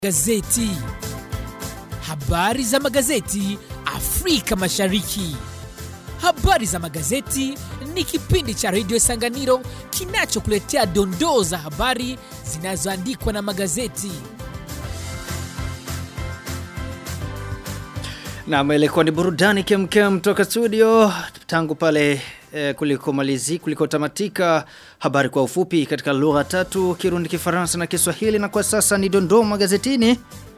Gazeti. Habari za magazeti Afrika Mashariki. Habari za magazeti ni kipindi cha redio Sanganiro kinachokuletea dondoo za habari zinazoandikwa na magazeti. Naam, ilikuwa ni burudani kemkem toka studio tangu pale eh, kulikomalizi kulikotamatika habari kwa ufupi katika lugha tatu Kirundi, Kifaransa na Kiswahili, na kwa sasa ni dondoo magazetini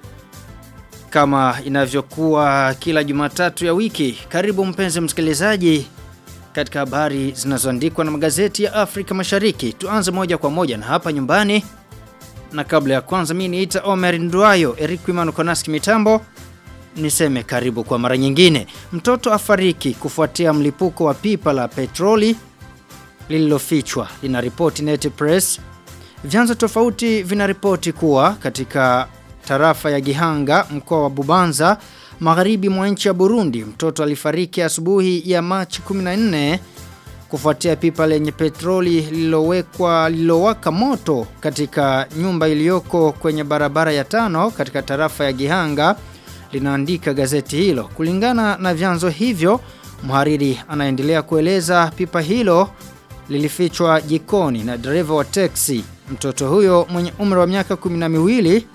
kama inavyokuwa kila Jumatatu ya wiki. Karibu mpenzi msikilizaji katika habari zinazoandikwa na magazeti ya Afrika Mashariki. Tuanze moja kwa moja na hapa nyumbani, na kabla ya kwanza mimi niita Omer Nduayo, Eric Wimano Konaski mitambo niseme karibu kwa mara nyingine. Mtoto afariki kufuatia mlipuko wa pipa la petroli lililofichwa, lina ripoti Net Press. Vyanzo tofauti vinaripoti kuwa katika tarafa ya Gihanga, mkoa wa Bubanza, magharibi mwa nchi ya Burundi, mtoto alifariki asubuhi ya Machi 14 kufuatia pipa lenye petroli lililowekwa lililowaka moto katika nyumba iliyoko kwenye barabara ya tano katika tarafa ya Gihanga linaandika gazeti hilo. Kulingana na vyanzo hivyo, mhariri anaendelea kueleza pipa hilo lilifichwa jikoni na dereva wa teksi. Mtoto huyo mwenye umri wa miaka kumi na miwili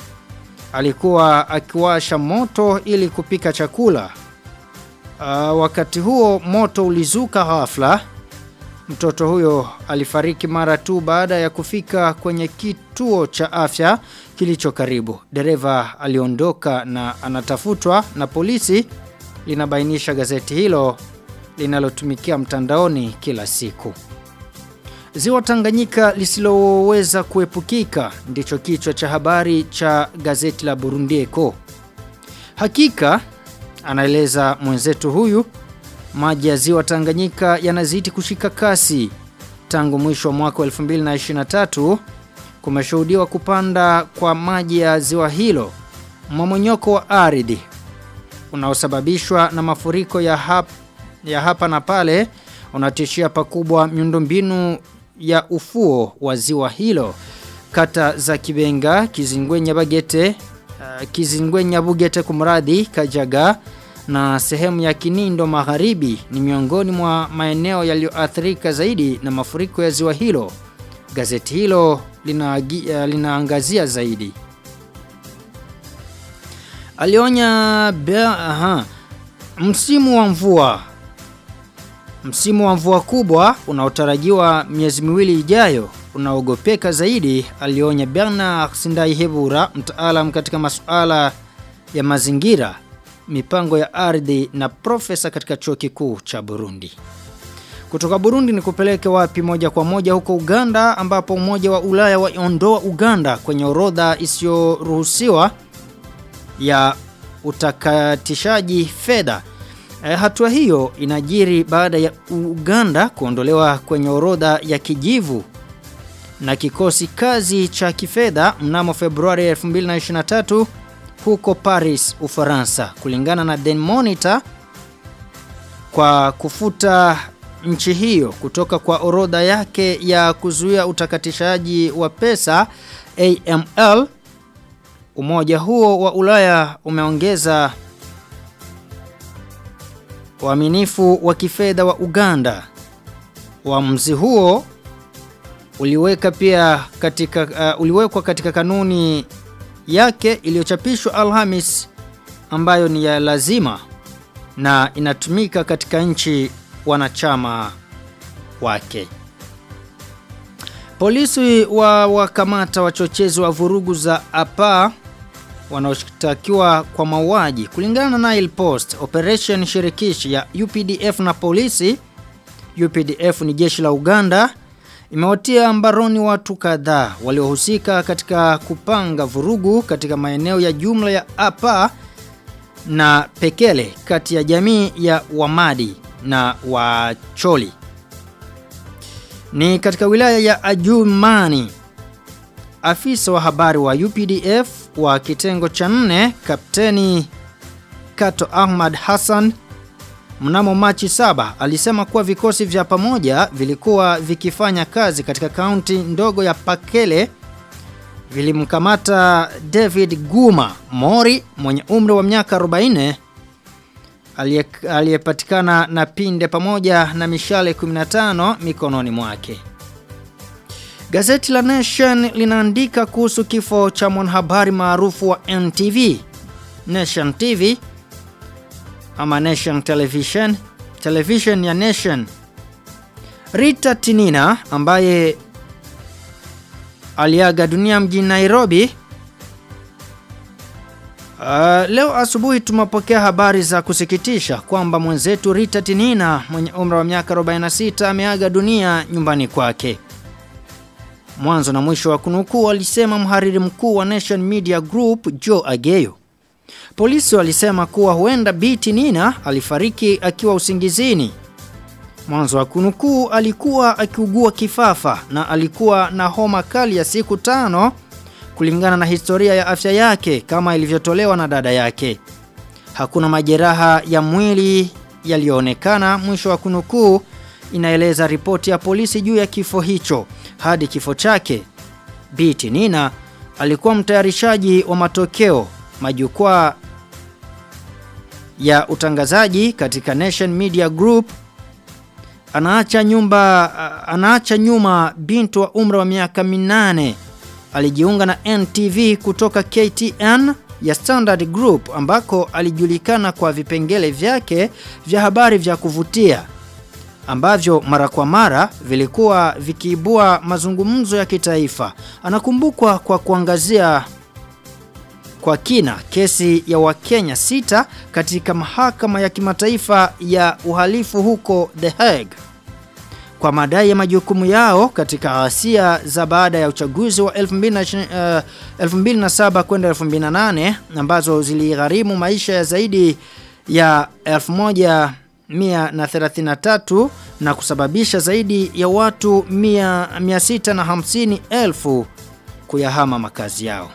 alikuwa akiwasha moto ili kupika chakula. Uh, wakati huo moto ulizuka ghafla. Mtoto huyo alifariki mara tu baada ya kufika kwenye kituo cha afya kilicho karibu. Dereva aliondoka na anatafutwa na polisi, linabainisha gazeti hilo linalotumikia mtandaoni kila siku. Ziwa Tanganyika lisiloweza kuepukika ndicho kichwa cha habari cha gazeti la Burundi Echo. Hakika anaeleza mwenzetu huyu maji ya ziwa Tanganyika yanazidi kushika kasi. Tangu mwisho wa mwaka 2023 kumeshuhudiwa kupanda kwa maji ya ziwa hilo. Mmomonyoko wa ardhi unaosababishwa na mafuriko ya, hap, ya hapa na pale unatishia pakubwa miundombinu ya ufuo wa ziwa hilo. Kata za Kibenga, Kizingwenya Bagete, uh, Kizingwenya Bugete kumradhi, Kajaga na sehemu ya Kinindo Magharibi ni miongoni mwa maeneo yaliyoathirika zaidi na mafuriko ya ziwa hilo. Gazeti hilo lina, uh, linaangazia zaidi. Alionya bea, aha, msimu wa mvua Msimu wa mvua kubwa unaotarajiwa miezi miwili ijayo unaogopeka zaidi, alionya Bernard Sindaihebura, mtaalam katika masuala ya mazingira, mipango ya ardhi na profesa katika chuo kikuu cha Burundi. Kutoka Burundi ni kupeleke wapi moja kwa moja huko Uganda ambapo Umoja wa Ulaya waondoa Uganda kwenye orodha isiyoruhusiwa ya utakatishaji fedha. E, hatua hiyo inajiri baada ya Uganda kuondolewa kwenye orodha ya kijivu na kikosi kazi cha kifedha mnamo Februari 2023 huko Paris, Ufaransa. Kulingana na The Monitor, kwa kufuta nchi hiyo kutoka kwa orodha yake ya kuzuia utakatishaji wa pesa AML, umoja huo wa Ulaya umeongeza uaminifu wa kifedha wa Uganda. Uamuzi huo uliweka pia katika uh, uliwekwa katika kanuni yake iliyochapishwa Alhamis ambayo ni ya lazima na inatumika katika nchi wanachama wake. Polisi wa wakamata wachochezi wa vurugu za APA wanaoshtakiwa kwa mauaji kulingana na Nile Post operation shirikishi ya UPDF na polisi UPDF ni jeshi la Uganda imewatia mbaroni watu kadhaa waliohusika katika kupanga vurugu katika maeneo ya jumla ya Apa na Pekele kati ya jamii ya Wamadi na Wacholi ni katika wilaya ya Ajumani afisa wa habari wa UPDF wa kitengo cha nne Kapteni Kato Ahmad Hassan mnamo Machi saba alisema kuwa vikosi vya pamoja vilikuwa vikifanya kazi katika kaunti ndogo ya Pakele vilimkamata David Guma Mori mwenye umri wa miaka 40 aliyepatikana na pinde pamoja na mishale 15 mikononi mwake. Gazeti la Nation linaandika kuhusu kifo cha mwanahabari maarufu wa NTV, Nation TV ama Nation Television, television ya Nation. Rita Tinina ambaye aliaga dunia mjini Nairobi. Uh, leo asubuhi tumepokea habari za kusikitisha kwamba mwenzetu Rita Tinina mwenye umri wa miaka 46 ameaga dunia nyumbani kwake. Mwanzo na mwisho wa kunukuu alisema mhariri mkuu wa Nation Media Group Joe Ageyo. Polisi walisema kuwa huenda Biti Nina alifariki akiwa usingizini. Mwanzo wa kunukuu alikuwa akiugua kifafa na alikuwa na homa kali ya siku tano kulingana na historia ya afya yake kama ilivyotolewa na dada yake. Hakuna majeraha ya mwili yaliyoonekana mwisho wa kunukuu inaeleza ripoti ya polisi juu ya kifo hicho hadi kifo chake. Biti Nina alikuwa mtayarishaji wa matokeo majukwaa ya utangazaji katika Nation Media Group anaacha nyumba anaacha nyuma binti wa umri wa miaka minane alijiunga na NTV kutoka KTN ya Standard Group ambako alijulikana kwa vipengele vyake vya habari vya kuvutia ambavyo mara kwa mara vilikuwa vikiibua mazungumzo ya kitaifa. Anakumbukwa kwa kuangazia kwa kina kesi ya Wakenya sita katika mahakama ya kimataifa ya uhalifu huko The Hague kwa madai ya majukumu yao katika ghasia za baada ya uchaguzi wa 2007 uh, kwenda 2008 ambazo ziligharimu maisha ya zaidi ya 1133 na kusababisha zaidi ya watu 650 elfu kuyahama makazi yao.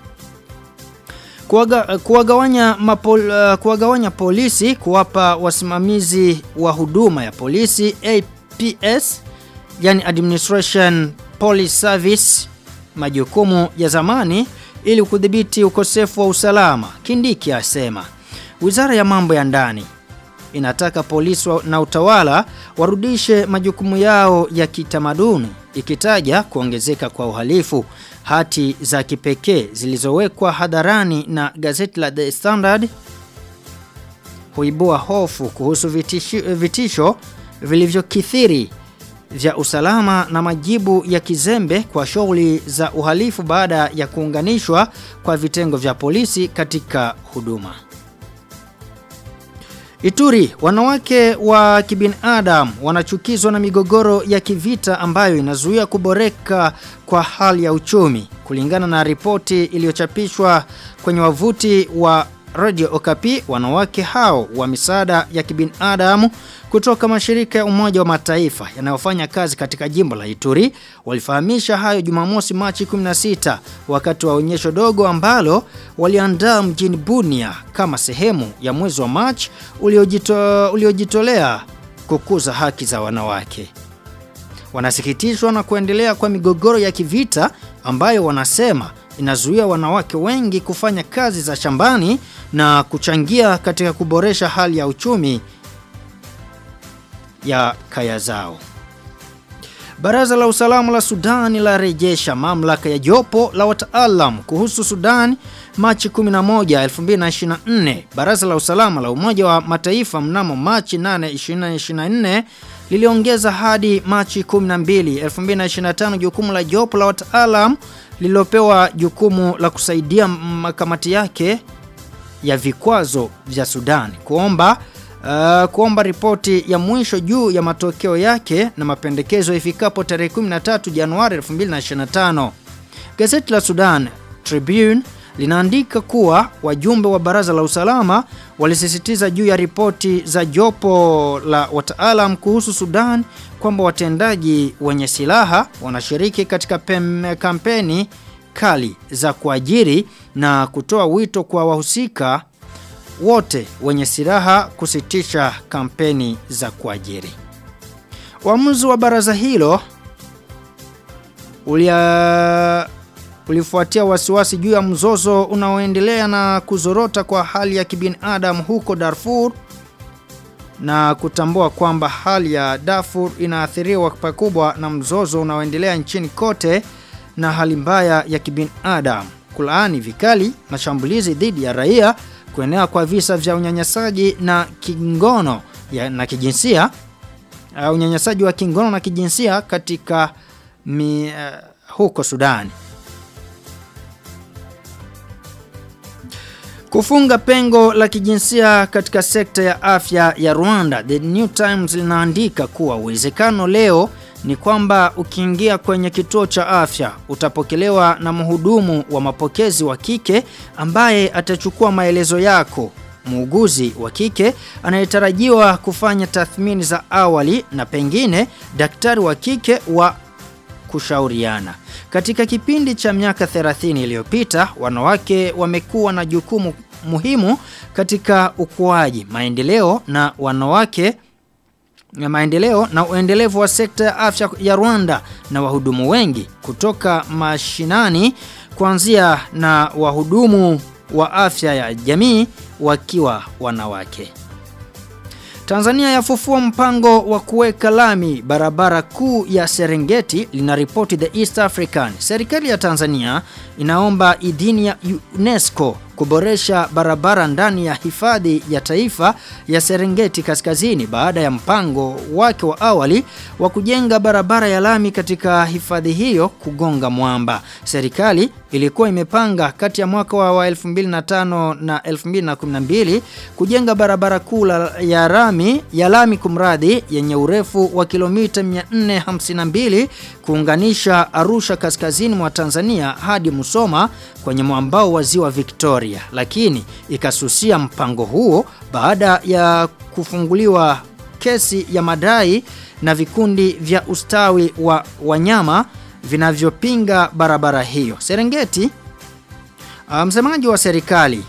Kuwaga, kuwagawanya, mapol, uh, kuwagawanya polisi kuwapa wasimamizi wa huduma ya polisi APS yani Administration Police Service majukumu ya zamani ili kudhibiti ukosefu wa usalama. Kindiki asema Wizara ya mambo ya ndani inataka polisi na utawala warudishe majukumu yao ya kitamaduni ikitaja kuongezeka kwa uhalifu hati za kipekee zilizowekwa hadharani na gazeti la The Standard huibua hofu kuhusu vitisho, vitisho vilivyokithiri vya usalama na majibu ya kizembe kwa shughuli za uhalifu baada ya kuunganishwa kwa vitengo vya polisi katika huduma. Ituri, wanawake wa kibinadamu wanachukizwa na migogoro ya kivita ambayo inazuia kuboreka kwa hali ya uchumi. Kulingana na ripoti iliyochapishwa kwenye wavuti wa Radio Okapi, wanawake hao wa misaada ya kibinadamu kutoka mashirika ya Umoja wa Mataifa yanayofanya kazi katika jimbo la Ituri walifahamisha hayo Jumamosi Machi 16 wakati wa onyesho dogo ambalo waliandaa mjini Bunia kama sehemu ya mwezi wa Machi uliojito, uliojitolea kukuza haki za wanawake. Wanasikitishwa na kuendelea kwa migogoro ya kivita ambayo wanasema inazuia wanawake wengi kufanya kazi za shambani na kuchangia katika kuboresha hali ya uchumi ya kaya zao. Baraza la usalama la Sudani la rejesha mamlaka ya jopo la wataalam kuhusu Sudan Machi 11, 2024. Baraza la usalama la Umoja wa Mataifa mnamo Machi 8, 2024 liliongeza hadi Machi 12, 2025 jukumu la jopo la wataalam lililopewa jukumu la kusaidia makamati yake ya vikwazo vya Sudan kuomba uh, kuomba ripoti ya mwisho juu ya matokeo yake na mapendekezo ifikapo tarehe 13 Januari 2025. Gazeti la Sudan Tribune linaandika kuwa wajumbe wa baraza la usalama walisisitiza juu ya ripoti za jopo la wataalam kuhusu Sudan kwamba watendaji wenye silaha wanashiriki katika pem, kampeni kali za kuajiri na kutoa wito kwa wahusika wote wenye silaha kusitisha kampeni za kuajiri. Uamuzi wa baraza hilo ulia kulifuatia wasiwasi juu ya mzozo unaoendelea na kuzorota kwa hali ya kibinadamu huko Darfur na kutambua kwamba hali ya Darfur inaathiriwa pakubwa na mzozo unaoendelea nchini kote na hali mbaya ya kibinadamu. Kulaani vikali mashambulizi dhidi ya raia, kuenea kwa visa vya unyanyasaji na kingono ya, na kijinsia uh, unyanyasaji wa kingono na kijinsia katika mi, uh, huko Sudani. Kufunga pengo la kijinsia katika sekta ya afya ya Rwanda, The New Times linaandika kuwa uwezekano leo ni kwamba ukiingia kwenye kituo cha afya utapokelewa na mhudumu wa mapokezi wa kike ambaye atachukua maelezo yako. Muuguzi wa kike anayetarajiwa kufanya tathmini za awali na pengine daktari wa kike wa kushauriana. Katika kipindi cha miaka 30 iliyopita, wanawake wamekuwa na jukumu muhimu katika ukuaji, maendeleo na wanawake na maendeleo na uendelevu wa sekta ya afya ya Rwanda na wahudumu wengi kutoka mashinani kuanzia na wahudumu wa afya ya jamii wakiwa wanawake. Tanzania yafufua mpango wa kuweka lami barabara kuu ya Serengeti linaripoti The East African. Serikali ya Tanzania inaomba idhini ya UNESCO kuboresha barabara ndani ya hifadhi ya taifa ya Serengeti Kaskazini baada ya mpango wake wa awali wa kujenga barabara ya lami katika hifadhi hiyo kugonga mwamba. Serikali ilikuwa imepanga kati ya mwaka wa 2005 na 2012 kujenga barabara kuu ya lami ya lami kumradhi yenye urefu wa kilomita 452 kuunganisha Arusha kaskazini mwa Tanzania hadi Musoma kwenye mwambao wa ziwa Victoria, lakini ikasusia mpango huo baada ya kufunguliwa kesi ya madai na vikundi vya ustawi wa wanyama vinavyopinga barabara hiyo. Serengeti, msemaji wa serikali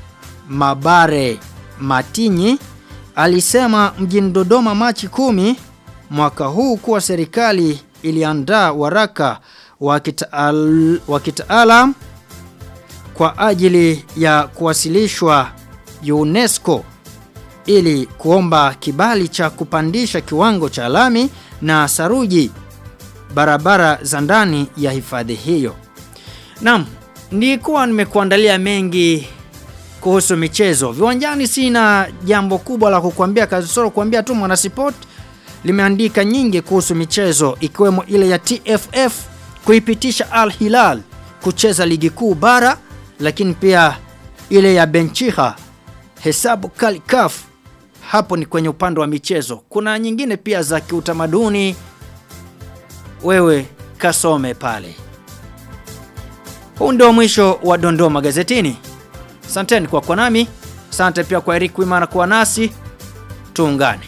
Mabare Matinyi alisema mjini Dodoma Machi kumi mwaka huu kuwa serikali iliandaa waraka wa kitaal, wa kitaalam kwa ajili ya kuwasilishwa UNESCO ili kuomba kibali cha kupandisha kiwango cha lami na saruji barabara za ndani ya hifadhi hiyo. Naam, nilikuwa nimekuandalia mengi kuhusu michezo. Viwanjani sina jambo kubwa la kukuambia kasoro kuambia tu Mwanasport limeandika nyingi kuhusu michezo ikiwemo ile ya TFF kuipitisha Al Hilal kucheza ligi kuu bara lakini pia ile ya Benchiha hesabu kali CAF hapo ni kwenye upande wa michezo. Kuna nyingine pia za kiutamaduni wewe kasome pale. Huu ndio mwisho wa dondoo magazetini. Asanteni kwa kwa nami. Asante pia kwa Eric Wimana kuwa nasi. Tuungane.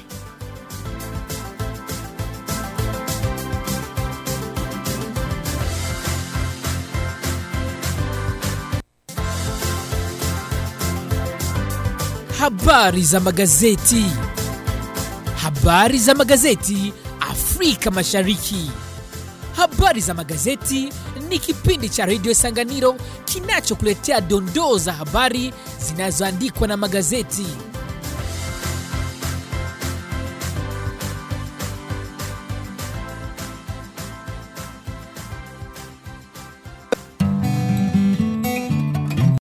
Habari za magazeti. Habari za magazeti Afrika Mashariki. Habari za magazeti ni kipindi cha redio Sanganiro kinachokuletea dondoo za habari zinazoandikwa na magazeti.